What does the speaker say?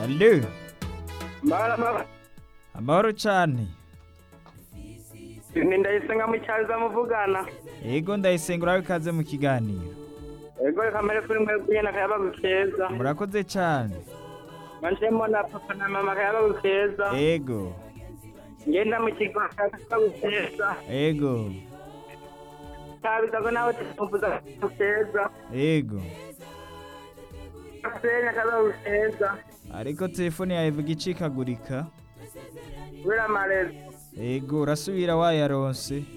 Allo, Mbara mbara. amahoro cane. Ni ndayisenga mu cyaza muvugana. Ego ndayisenga urabe ikaze mu kiganiro. Ego kamere kuri mwe kuyena kayaba gukeza. Murakoze cane. Manje mbona papa na mama kayaba gukeza. Ego, Ngenda mu kigo kayaba gukeza. ego, Tabizago nawe tuvuza gukeza. ego. Senya kayaba gukeza. Ariko telefone yawe ivuga icikagurika. Wira marezi. Ego, urasubira wayaronse.